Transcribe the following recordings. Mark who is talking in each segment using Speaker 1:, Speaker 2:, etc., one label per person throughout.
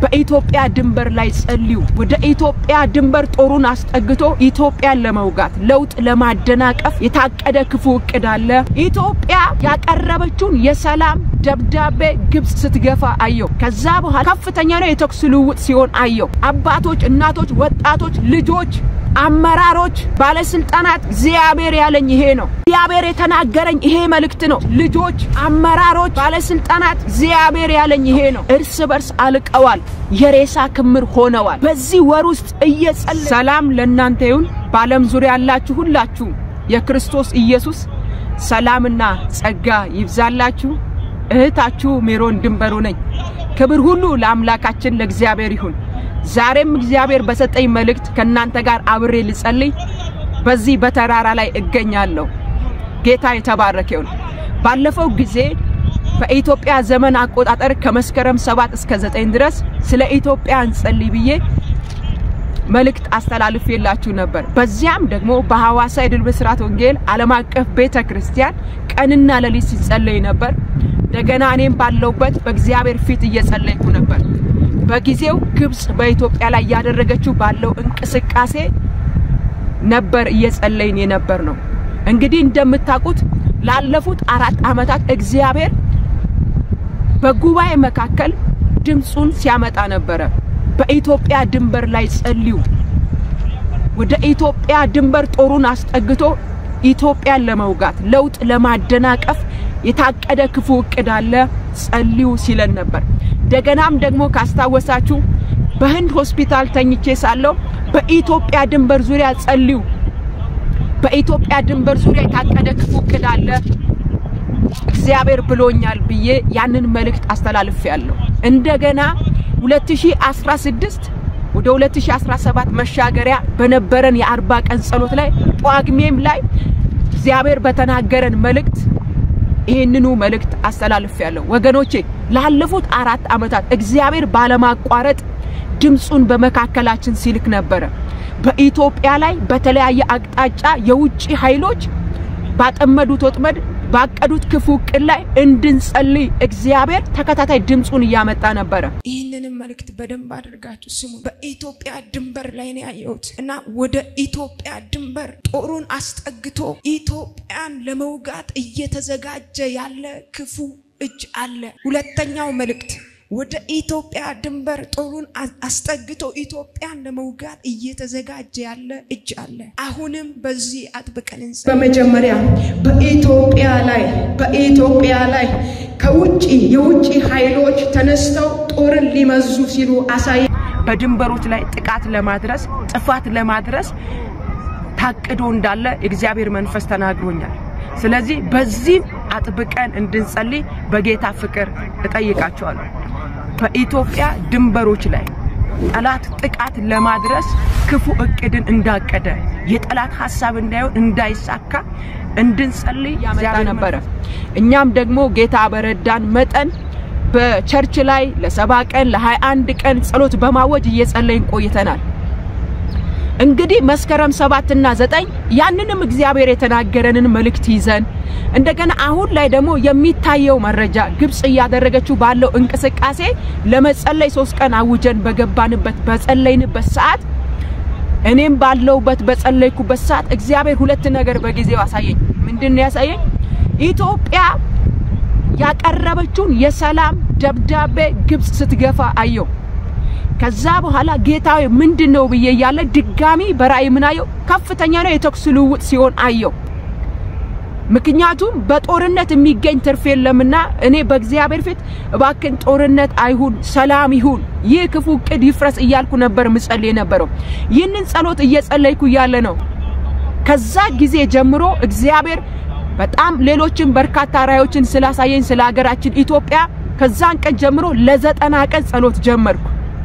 Speaker 1: በኢትዮጵያ ድንበር ላይ ጸልዩ። ወደ ኢትዮጵያ ድንበር ጦሩን አስጠግቶ ኢትዮጵያን ለመውጋት ለውጥ ለማደናቀፍ የታቀደ ክፉ እቅድ አለ። ኢትዮጵያ ያቀረበችውን የሰላም ደብዳቤ ግብጽ ስትገፋ አየው። ከዛ በኋላ ከፍተኛ ነው የተኩስ ልውውጥ ሲሆን አየው። አባቶች፣ እናቶች፣ ወጣቶች፣ ልጆች አመራሮች፣ ባለስልጣናት እግዚአብሔር ያለኝ ይሄ ነው። እግዚአብሔር የተናገረኝ ይሄ መልእክት ነው። ልጆች፣ አመራሮች፣ ባለስልጣናት እግዚአብሔር ያለኝ ይሄ ነው። እርስ በርስ አልቀዋል፣ የሬሳ ክምር ሆነዋል። በዚህ ወር ውስጥ እየጸለ ሰላም ለእናንተ ይሁን። በዓለም ዙሪያ ያላችሁ ሁላችሁ የክርስቶስ ኢየሱስ ሰላምና ጸጋ ይብዛላችሁ። እህታችሁ ሜሮን ድንበሩ ነኝ። ክብር ሁሉ ለአምላካችን ለእግዚአብሔር ይሁን። ዛሬም እግዚአብሔር በሰጠኝ መልእክት ከእናንተ ጋር አብሬ ልጸልይ በዚህ በተራራ ላይ እገኛለሁ። ጌታ የተባረከ ይሁን። ባለፈው ጊዜ በኢትዮጵያ ዘመን አቆጣጠር ከመስከረም ሰባት እስከ ዘጠኝ ድረስ ስለ ኢትዮጵያ እንጸልይ ብዬ መልእክት አስተላልፌላችሁ ነበር። በዚያም ደግሞ በሐዋሳ የድል ብስራት ወንጌል ዓለም አቀፍ ቤተ ክርስቲያን ቀንና ሌሊት ሲጸለይ ነበር። እንደገና እኔም ባለውበት በእግዚአብሔር ፊት እየጸለይኩ ነበር። በጊዜው ግብጽ በኢትዮጵያ ላይ እያደረገችው ባለው እንቅስቃሴ ነበር እየጸለይን የነበር ነው። እንግዲህ እንደምታውቁት ላለፉት አራት ዓመታት እግዚአብሔር በጉባኤ መካከል ድምፁን ሲያመጣ ነበረ። በኢትዮጵያ ድንበር ላይ ጸልዩ፣ ወደ ኢትዮጵያ ድንበር ጦሩን አስጠግቶ ኢትዮጵያን ለመውጋት ለውጥ ለማደናቀፍ የታቀደ ክፉ እቅድ አለ፣ ጸልዩ ሲለን ነበር። እንደገናም ደግሞ ካስታወሳችሁ በህንድ ሆስፒታል ተኝቼ ሳለሁ በኢትዮጵያ ድንበር ዙሪያ ጸልዩ፣ በኢትዮጵያ ድንበር ዙሪያ የታቀደ ክፉ እቅድ አለ እግዚአብሔር ብሎኛል ብዬ ያንን መልእክት አስተላልፌያለሁ። እንደገና 2016 ወደ 2017 መሻገሪያ በነበረን የአርባ ቀን ጸሎት ላይ ጳጉሜም ላይ እግዚአብሔር በተናገረን መልእክት ይህንኑ መልእክት አስተላልፌያለሁ። ወገኖቼ ላለፉት አራት ዓመታት እግዚአብሔር ባለማቋረጥ ድምፁን በመካከላችን ሲልክ ነበረ። በኢትዮጵያ ላይ በተለያየ አቅጣጫ የውጭ ኃይሎች ባጠመዱት ወጥመድ ባቀዱት ክፉ እቅድ ላይ እንድንጸልይ እግዚአብሔር ተከታታይ ድምፁን እያመጣ ነበረ።
Speaker 2: ይህንንም መልእክት በደንብ አድርጋችሁ ስሙ። በኢትዮጵያ ድንበር ላይ ነው ያየሁት እና ወደ ኢትዮጵያ ድንበር ጦሩን አስጠግቶ ኢትዮጵያን ለመውጋት እየተዘጋጀ ያለ ክፉ እጅ አለ። ሁለተኛው መልእክት ወደ ኢትዮጵያ ድንበር ጦሩን አስጠግቶ ኢትዮጵያን ለመውጋት እየተዘጋጀ ያለ እጅ አለ። አሁንም በዚህ አጥብቀን እንጸ
Speaker 1: በመጀመሪያ በኢትዮጵያ ላይ በኢትዮጵያ ላይ ከውጭ የውጭ ኃይሎች ተነስተው ጦርን ሊመዙ ሲሉ አሳይ በድንበሮች ላይ ጥቃት ለማድረስ ጥፋት ለማድረስ ታቅዶ እንዳለ የእግዚአብሔር መንፈስ ተናግሮኛል። ስለዚህ በዚህም አጥብቀን እንድንጸልይ በጌታ ፍቅር እጠይቃቸዋለሁ። በኢትዮጵያ ድንበሮች ላይ ጠላት ጥቃት ለማድረስ ክፉ እቅድን እንዳቀደ የጠላት ሀሳብ እንዳይሆን እንዳይሳካ እንድንጸልይ ያመጣ ነበረ። እኛም ደግሞ ጌታ በረዳን መጠን በቸርች ላይ ለሰባ ቀን ለሀያ አንድ ቀን ጸሎት በማወጅ እየጸለይን ቆይተናል። እንግዲህ መስከረም ሰባትና ዘጠኝ ያንንም እግዚአብሔር የተናገረንን መልእክት ይዘን እንደገና አሁን ላይ ደግሞ የሚታየው መረጃ ግብጽ እያደረገችው ባለው እንቅስቃሴ ለመጸለይ ሶስት ቀን አውጀን በገባንበት በጸለይንበት ሰዓት እኔም ባለውበት በጸለይኩበት ሰዓት እግዚአብሔር ሁለት ነገር በጊዜው አሳየኝ። ምንድን ነው ያሳየኝ? ኢትዮጵያ ያቀረበችውን የሰላም ደብዳቤ ግብጽ ስትገፋ አየው። ከዛ በኋላ ጌታዊ ምንድን ነው ብዬ እያለ ድጋሚ በራእይ ምን አየው? ከፍተኛ ነው የተኩስ ልውውጥ ሲሆን አየው። ምክንያቱም በጦርነት የሚገኝ ትርፍ የለምና እኔ በእግዚአብሔር ፊት እባክን ጦርነት አይሁን፣ ሰላም ይሁን፣ ይህ ክፉ እቅድ ይፍረስ እያልኩ ነበር ምጸልይ የነበረው። ይህንን ጸሎት እየጸለይኩ እያለ ነው ከዛ ጊዜ ጀምሮ እግዚአብሔር በጣም ሌሎችን በርካታ ራእዮችን ስላሳየኝ ስለ ሀገራችን ኢትዮጵያ ከዛን ቀን ጀምሮ ለዘጠና ቀን ጸሎት ጀመርኩ።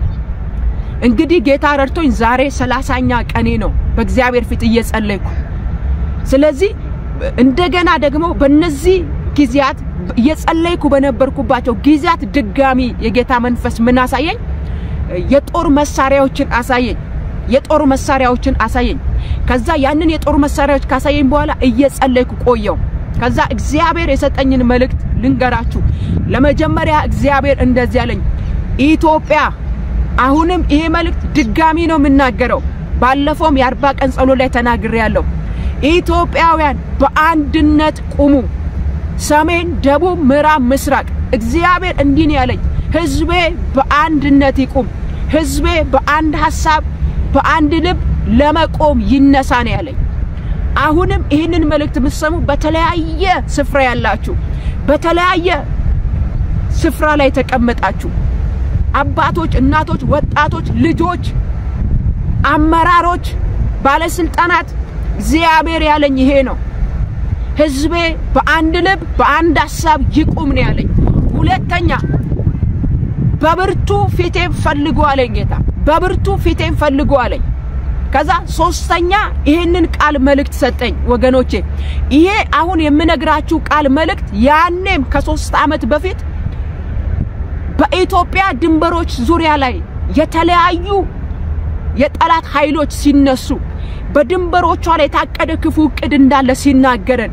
Speaker 1: እንግዲህ ጌታ ረድቶኝ ዛሬ ሰላሳኛ ቀኔ ነው በእግዚአብሔር ፊት እየጸለይኩ። ስለዚህ እንደገና ደግሞ በነዚህ ጊዜያት እየጸለይኩ በነበርኩባቸው ጊዜያት ድጋሚ የጌታ መንፈስ ምን አሳየኝ? የጦር መሳሪያዎችን አሳየኝ። የጦር መሳሪያዎችን አሳየኝ። ከዛ ያንን የጦር መሳሪያዎች ካሳየኝ በኋላ እየጸለይኩ ቆየው። ከዛ እግዚአብሔር የሰጠኝን መልእክት ልንገራችሁ። ለመጀመሪያ እግዚአብሔር እንደዚህ ያለኝ ኢትዮጵያ አሁንም ይሄ መልእክት ድጋሚ ነው የምናገረው። ባለፈውም የአርባ ቀን ጸሎት ላይ ተናግሬያለሁ። ኢትዮጵያውያን በአንድነት ቁሙ። ሰሜን፣ ደቡብ፣ ምዕራብ፣ ምስራቅ እግዚአብሔር እንዲህ ነው ያለኝ፣ ህዝቤ በአንድነት ይቁም። ህዝቤ በአንድ ሀሳብ በአንድ ልብ ለመቆም ይነሳ ነው ያለኝ። አሁንም ይህንን መልእክት የምትሰሙ በተለያየ ስፍራ ያላችሁ በተለያየ ስፍራ ላይ ተቀመጣችሁ አባቶች፣ እናቶች፣ ወጣቶች፣ ልጆች፣ አመራሮች፣ ባለስልጣናት እግዚአብሔር ያለኝ ይሄ ነው። ህዝቤ በአንድ ልብ በአንድ ሀሳብ ይቁም ነው ያለኝ። ሁለተኛ በብርቱ ፊቴን ፈልጉ አለኝ ጌታ። በብርቱ ፊቴን ፈልጉ አለኝ። ከዛ ሶስተኛ ይህንን ቃል መልእክት ሰጠኝ ወገኖቼ። ይሄ አሁን የምነግራችሁ ቃል መልእክት ያኔም ከሶስት ዓመት በፊት በኢትዮጵያ ድንበሮች ዙሪያ ላይ የተለያዩ የጠላት ኃይሎች ሲነሱ በድንበሮቿ ላይ የታቀደ ክፉ እቅድ እንዳለ ሲናገረን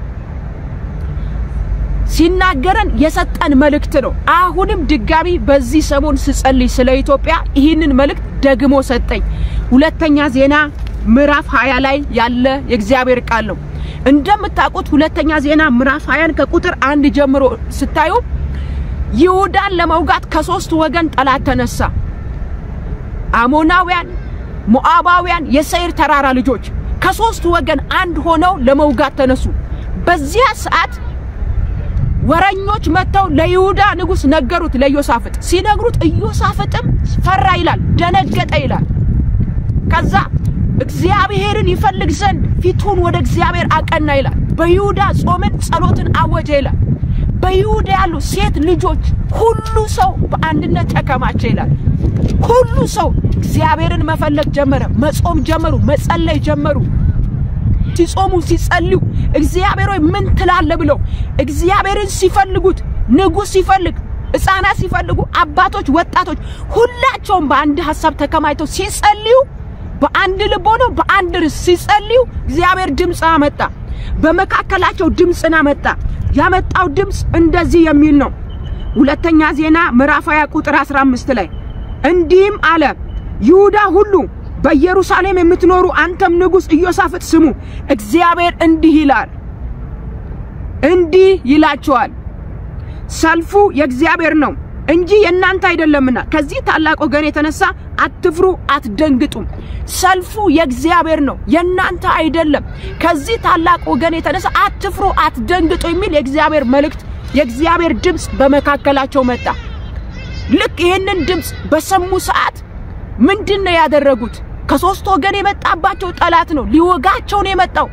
Speaker 1: ሲናገረን የሰጠን መልእክት ነው። አሁንም ድጋሚ በዚህ ሰሞን ስጸልይ ስለ ኢትዮጵያ ይህንን መልእክት ደግሞ ሰጠኝ። ሁለተኛ ዜና ምዕራፍ 20 ላይ ያለ የእግዚአብሔር ቃል ነው። እንደምታውቁት ሁለተኛ ዜና ምዕራፍ 20 ከቁጥር አንድ ጀምሮ ስታዩ ይሁዳን ለመውጋት ከሶስት ወገን ጠላት ተነሳ። አሞናውያን፣ ሞዓባውያን፣ የሰይር ተራራ ልጆች ከሶስት ወገን አንድ ሆነው ለመውጋት ተነሱ። በዚያ ሰዓት ወረኞች መጥተው ለይሁዳ ንጉሥ ነገሩት። ለኢዮሳፍጥ ሲነግሩት ኢዮሳፍጥም ፈራ ይላል፣ ደነገጠ ይላል። ከዛ እግዚአብሔርን ይፈልግ ዘንድ ፊቱን ወደ እግዚአብሔር አቀና ይላል። በይሁዳ ጾምን፣ ጸሎትን አወጀ ይላል። በይሁዳ ያሉ ሴት ልጆች ሁሉ ሰው በአንድነት ተከማቸ ይላል። ሁሉ ሰው እግዚአብሔርን መፈለግ ጀመረ፣ መጾም ጀመሩ፣ መጸለይ ጀመሩ። ሲጾሙ ሲጸልዩ እግዚአብሔር ሆይ ምን ትላለ ብለው እግዚአብሔርን ሲፈልጉት ንጉሥ ሲፈልግ ሕፃናት ሲፈልጉ አባቶች፣ ወጣቶች ሁላቸውም በአንድ ሀሳብ ተከማይተው ሲጸልዩ በአንድ ልብ ሆነው በአንድ ርዕስ ሲጸልዩ እግዚአብሔር ድምፅ አመጣ። በመካከላቸው ድምፅን አመጣ። ያመጣው ድምፅ እንደዚህ የሚል ነው። ሁለተኛ ዜና ምዕራፍ 20 ቁጥር 15 ላይ እንዲህም አለ፣ ይሁዳ ሁሉ በኢየሩሳሌም የምትኖሩ አንተም ንጉሥ ኢዮሳፍጥ ስሙ፣ እግዚአብሔር እንዲህ ይላል፣ እንዲህ ይላችኋል፣ ሰልፉ የእግዚአብሔር ነው እንጂ የእናንተ አይደለምና ከዚህ ታላቅ ወገን የተነሳ አትፍሩ፣ አትደንግጡም። ሰልፉ የእግዚአብሔር ነው የእናንተ አይደለም። ከዚህ ታላቅ ወገን የተነሳ አትፍሩ፣ አትደንግጡ የሚል የእግዚአብሔር መልእክት የእግዚአብሔር ድምፅ በመካከላቸው መጣ። ልክ ይህንን ድምፅ በሰሙ ሰዓት ምንድን ነው ያደረጉት? ከሶስት ወገን የመጣባቸው ጠላት ነው፣ ሊወጋቸው ነው የመጣው።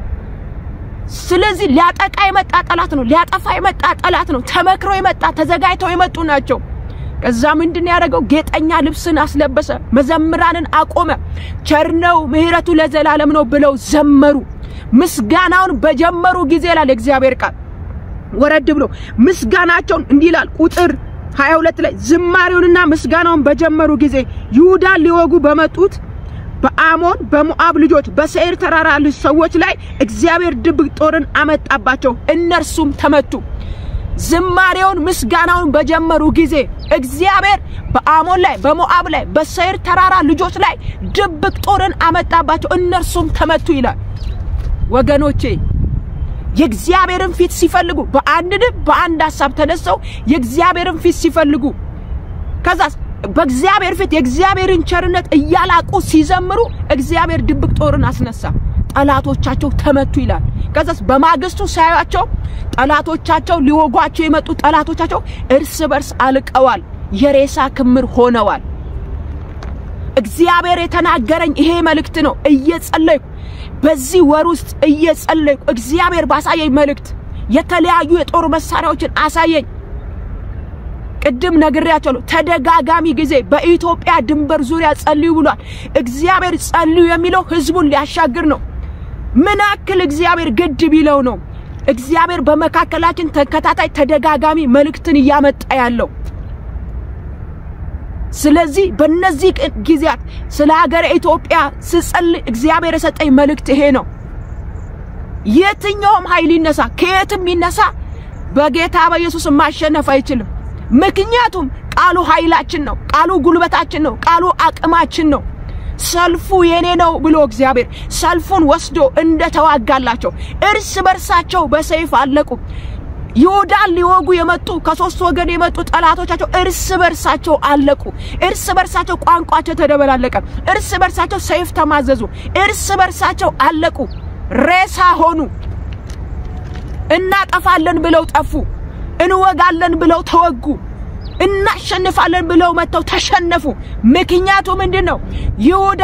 Speaker 1: ስለዚህ ሊያጠቃ የመጣ ጠላት ነው፣ ሊያጠፋ የመጣ ጠላት ነው። ተመክረው የመጣ ተዘጋጅተው የመጡ ናቸው። ከዛ ምንድን ያደረገው ጌጠኛ ልብስን አስለበሰ፣ መዘምራንን አቆመ። ቸርነው ምሕረቱ ለዘላለም ነው ብለው ዘመሩ። ምስጋናውን በጀመሩ ጊዜ ይላል የእግዚአብሔር ቃል ወረድ ብሎ ምስጋናቸውን እንዲህ ይላል ቁጥር 22 ላይ ዝማሬውንና ምስጋናውን በጀመሩ ጊዜ ይሁዳን ሊወጉ በመጡት በአሞን በሞዓብ ልጆች በሰይር ተራራ ልጅ ሰዎች ላይ እግዚአብሔር ድብቅ ጦርን አመጣባቸው፣ እነርሱም ተመቱ። ዝማሬውን ምስጋናውን በጀመሩ ጊዜ እግዚአብሔር በአሞን ላይ በሞዓብ ላይ በሰይር ተራራ ልጆች ላይ ድብቅ ጦርን አመጣባቸው፣ እነርሱም ተመቱ ይላል። ወገኖቼ የእግዚአብሔርን ፊት ሲፈልጉ በአንድ ልብ በአንድ ሀሳብ ተነስተው የእግዚአብሔርን ፊት ሲፈልጉ ከዛ በእግዚአብሔር ፊት የእግዚአብሔርን ቸርነት እያላቁ ሲዘምሩ እግዚአብሔር ድብቅ ጦርን አስነሳ፣ ጠላቶቻቸው ተመቱ ይላል። ከዛስ በማግስቱ ሳያቸው ጠላቶቻቸው ሊወጓቸው የመጡ ጠላቶቻቸው እርስ በርስ አልቀዋል፣ የሬሳ ክምር ሆነዋል። እግዚአብሔር የተናገረኝ ይሄ መልእክት ነው። እየጸለይኩ በዚህ ወር ውስጥ እየጸለይኩ እግዚአብሔር ባሳየኝ መልእክት የተለያዩ የጦር መሳሪያዎችን አሳየኝ። ቅድም ነግሬያቸዋለሁ። ተደጋጋሚ ጊዜ በኢትዮጵያ ድንበር ዙሪያ ጸልዩ ብሏል። እግዚአብሔር ጸልዩ የሚለው ህዝቡን ሊያሻግር ነው። ምን ያክል እግዚአብሔር ግድ ቢለው ነው እግዚአብሔር በመካከላችን ተከታታይ ተደጋጋሚ መልእክትን እያመጣ ያለው። ስለዚህ በእነዚህ ጊዜያት ስለ ሀገረ ኢትዮጵያ ስጸልይ እግዚአብሔር የሰጠኝ መልእክት ይሄ ነው። የትኛውም ኃይል ይነሳ፣ ከየትም ይነሳ፣ በጌታ በኢየሱስ ማሸነፍ አይችልም። ምክንያቱም ቃሉ ኃይላችን ነው። ቃሉ ጉልበታችን ነው። ቃሉ አቅማችን ነው። ሰልፉ የኔ ነው ብሎ እግዚአብሔር ሰልፉን ወስዶ እንደተዋጋላቸው እርስ በርሳቸው በሰይፍ አለቁ። ይሁዳን ሊወጉ የመጡ ከሶስት ወገን የመጡ ጠላቶቻቸው እርስ በርሳቸው አለቁ። እርስ በርሳቸው ቋንቋቸው ተደበላለቀ። እርስ በርሳቸው ሰይፍ ተማዘዙ። እርስ በርሳቸው አለቁ። ሬሳ ሆኑ። እናጠፋለን ብለው ጠፉ። እንወጋለን ብለው ተወጉ። እናሸንፋለን ብለው መጥተው ተሸነፉ። ምክንያቱ ምንድን ነው? ይሁዳ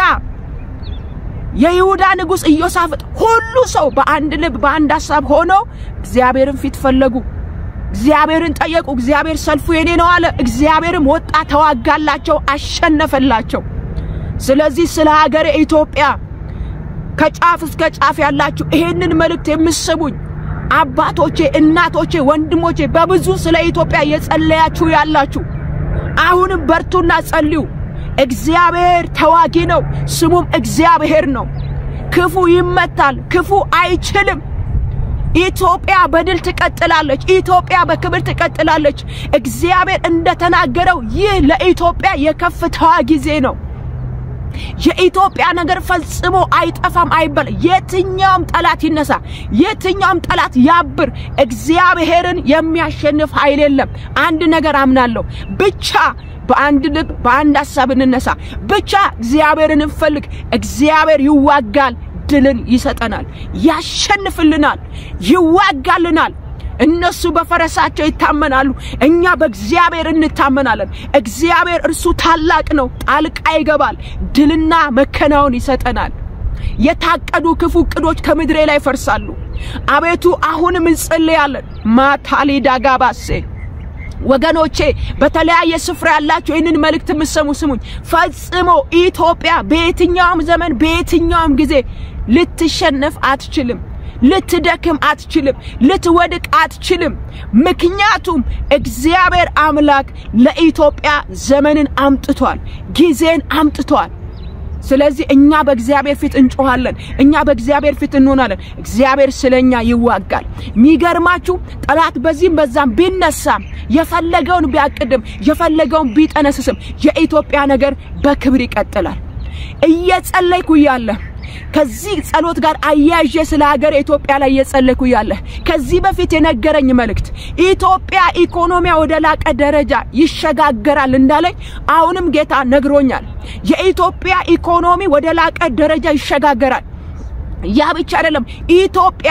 Speaker 1: የይሁዳ ንጉሥ ኢዮሳፍጥ ሁሉ ሰው በአንድ ልብ በአንድ ሐሳብ ሆነው እግዚአብሔርን ፊት ፈለጉ። እግዚአብሔርን ጠየቁ። እግዚአብሔር ሰልፉ የኔ ነው አለ። እግዚአብሔርም ወጣ፣ ተዋጋላቸው፣ አሸነፈላቸው። ስለዚህ ስለ ሀገር ኢትዮጵያ ከጫፍ እስከ ጫፍ ያላችሁ ይሄንን መልእክት የምትሰሙኝ አባቶቼ፣ እናቶቼ፣ ወንድሞቼ በብዙ ስለ ኢትዮጵያ እየጸለያችሁ ያላችሁ አሁንም በርቱና ጸልዩ። እግዚአብሔር ተዋጊ ነው፣ ስሙም እግዚአብሔር ነው። ክፉ ይመታል፣ ክፉ አይችልም። ኢትዮጵያ በድል ትቀጥላለች። ኢትዮጵያ በክብር ትቀጥላለች። እግዚአብሔር እንደተናገረው ይህ ለኢትዮጵያ የከፍታዋ ጊዜ ነው። የኢትዮጵያ ነገር ፈጽሞ አይጠፋም አይባል። የትኛውም ጠላት ይነሳ፣ የትኛውም ጠላት ያብር፣ እግዚአብሔርን የሚያሸንፍ ኃይል የለም። አንድ ነገር አምናለሁ ብቻ በአንድ ልብ በአንድ ሐሳብ እንነሳ። ብቻ እግዚአብሔርን እንፈልግ። እግዚአብሔር ይዋጋል፣ ድልን ይሰጠናል፣ ያሸንፍልናል፣ ይዋጋልናል። እነሱ በፈረሳቸው ይታመናሉ፣ እኛ በእግዚአብሔር እንታመናለን። እግዚአብሔር እርሱ ታላቅ ነው፣ ጣልቃ ይገባል፣ ድልና መከናወን ይሰጠናል። የታቀዱ ክፉ እቅዶች ከምድሬ ላይ ይፈርሳሉ። አቤቱ አሁንም እንጸልያለን። ማታሊ ዳጋባሴ ወገኖቼ በተለያየ ስፍራ ያላችሁ ይህንን መልእክት የምትሰሙ ስሙኝ። ፈጽሞ ኢትዮጵያ በየትኛውም ዘመን በየትኛውም ጊዜ ልትሸነፍ አትችልም። ልትደክም አትችልም። ልትወድቅ አትችልም። ምክንያቱም እግዚአብሔር አምላክ ለኢትዮጵያ ዘመንን አምጥቷል፣ ጊዜን አምጥቷል። ስለዚህ እኛ በእግዚአብሔር ፊት እንጮኻለን። እኛ በእግዚአብሔር ፊት እንሆናለን። እግዚአብሔር ስለኛ ይዋጋል። የሚገርማችሁ ጠላት በዚህም በዛም ቢነሳም የፈለገውን ቢያቅድም የፈለገውን ቢጠነስስም የኢትዮጵያ ነገር በክብር ይቀጥላል። እየጸለይኩ እያለ ከዚህ ጸሎት ጋር አያይዤ ስለ ሀገር ኢትዮጵያ ላይ እየጸለይኩ እያለ ከዚህ በፊት የነገረኝ መልእክት ኢትዮጵያ ኢኮኖሚያ ወደ ላቀ ደረጃ ይሸጋገራል እንዳለኝ አሁንም ጌታ ነግሮኛል። የኢትዮጵያ ኢኮኖሚ ወደ ላቀ ደረጃ ይሸጋገራል። ያ ብቻ አይደለም። ኢትዮጵያ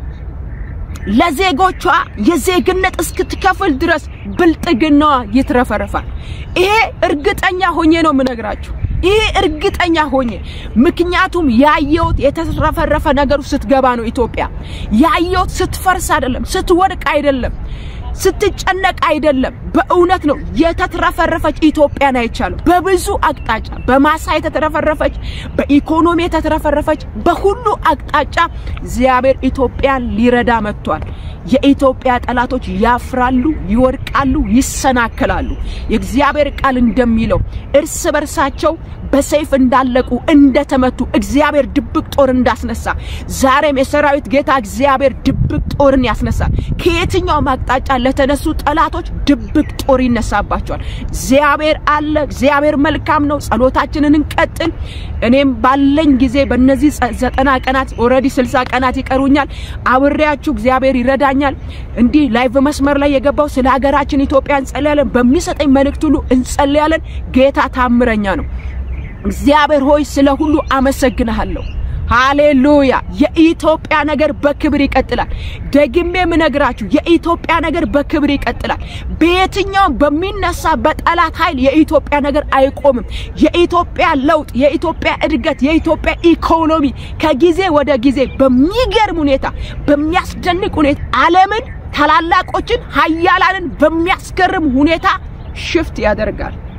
Speaker 1: ለዜጎቿ የዜግነት እስክትከፍል ድረስ ብልጥግናዋ ይትረፈረፋል። ይሄ እርግጠኛ ሆኜ ነው የምነግራችሁ። ይሄ እርግጠኛ ሆኜ ምክንያቱም ያየሁት የተትረፈረፈ ነገሩ ስትገባ ነው። ኢትዮጵያ ያየሁት ስትፈርስ አይደለም፣ ስትወድቅ አይደለም፣ ስትጨነቅ አይደለም። በእውነት ነው የተትረፈረፈች ኢትዮጵያን አይቻለሁ። በብዙ አቅጣጫ በማሳ የተትረፈረፈች፣ በኢኮኖሚ የተትረፈረፈች፣ በሁሉ አቅጣጫ እግዚአብሔር ኢትዮጵያን ሊረዳ መጥቷል። የኢትዮጵያ ጠላቶች ያፍራሉ፣ ይወድቃሉ፣ ይሰናከላሉ። የእግዚአብሔር ቃል እንደሚለው እርስ በርሳቸው በሰይፍ እንዳለቁ እንደተመቱ እግዚአብሔር ድብቅ ጦር እንዳስነሳ ዛሬም የሰራዊት ጌታ እግዚአብሔር ድብቅ ጦርን ያስነሳል። ከየትኛውም አቅጣጫ ለተነሱ ጠላቶች ድብቅ ጦር ይነሳባቸዋል። እግዚአብሔር አለ። እግዚአብሔር መልካም ነው። ጸሎታችንን እንቀጥል። እኔም ባለኝ ጊዜ በእነዚህ ዘጠና ቀናት ኦልሬዲ ስልሳ ቀናት ይቀሩኛል። አብሬያችሁ እግዚአብሔር ይረዳኛል። እንዲህ ላይቭ መስመር ላይ የገባው ስለ ሀገራችን ኢትዮጵያ እንጸልያለን። በሚሰጠኝ መልእክት ሁሉ እንጸልያለን። ጌታ ታምረኛ ነው። እግዚአብሔር ሆይ ስለ ሁሉ አመሰግንሃለሁ። ሃሌሉያ! የኢትዮጵያ ነገር በክብር ይቀጥላል። ደግሜ የምነግራችሁ የኢትዮጵያ ነገር በክብር ይቀጥላል። በየትኛውም በሚነሳ በጠላት ኃይል የኢትዮጵያ ነገር አይቆምም። የኢትዮጵያ ለውጥ፣ የኢትዮጵያ እድገት፣ የኢትዮጵያ ኢኮኖሚ ከጊዜ ወደ ጊዜ በሚገርም ሁኔታ በሚያስደንቅ ሁኔታ ዓለምን ታላላቆችን ሀያላንን በሚያስገርም ሁኔታ ሽፍት ያደርጋል።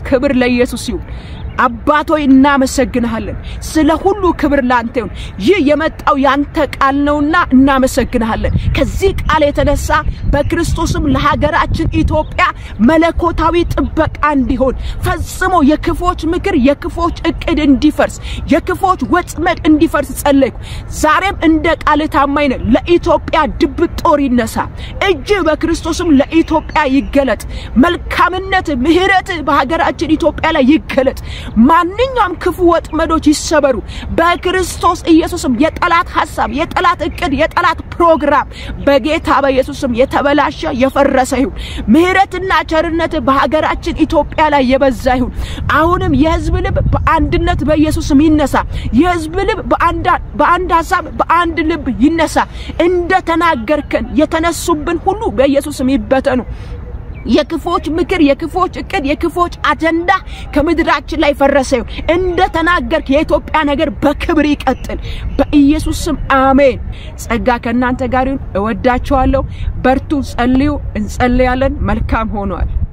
Speaker 1: ክብር ለኢየሱስ ይሁን። አባቶይ እናመሰግንሃለን። ስለ ሁሉ ክብር ላንተ ይሁን። ይህ የመጣው ያንተ ቃል ነውና እናመሰግንሃለን። ከዚህ ቃል የተነሳ በክርስቶስም ለሀገራችን ኢትዮጵያ መለኮታዊ ጥበቃ እንዲሆን ፈጽሞ የክፎች ምክር፣ የክፎች እቅድ እንዲፈርስ፣ የክፎች ወጥመድ እንዲፈርስ ጸለይኩ። ዛሬም እንደ ቃል ታማኝ ነህ። ለኢትዮጵያ ድብቅ ጦር ይነሳ። እጅ በክርስቶስም ለኢትዮጵያ ይገለጥ። መልካምነት፣ ምሕረት በሀገራችን ኢትዮጵያ ላይ ይገለጥ። ማንኛውም ክፉ ወጥመዶች ይሰበሩ በክርስቶስ ኢየሱስም። የጠላት ሐሳብ፣ የጠላት እቅድ፣ የጠላት ፕሮግራም በጌታ በኢየሱስም የተበላሸ የፈረሰ ይሁን። ምሕረትና ቸርነት በሀገራችን ኢትዮጵያ ላይ የበዛ ይሁን። አሁንም የሕዝብ ልብ በአንድነት በኢየሱስም ይነሳ። የሕዝብ ልብ በአንድ ሐሳብ በአንድ ልብ ይነሳ። እንደ ተናገርከን የተነሱብን ሁሉ በኢየሱስም ይበተኑ። የክፎች ምክር፣ የክፎች እቅድ፣ የክፎች አጀንዳ ከምድራችን ላይ ፈረሰ ይሁን። እንደ ተናገርክ የኢትዮጵያ ነገር በክብር ይቀጥል። በኢየሱስ ስም አሜን። ጸጋ ከእናንተ ጋር ይሁን። እወዳችኋለሁ። በርቱ፣ ጸልዩ። እንጸልያለን። መልካም ሆኗል።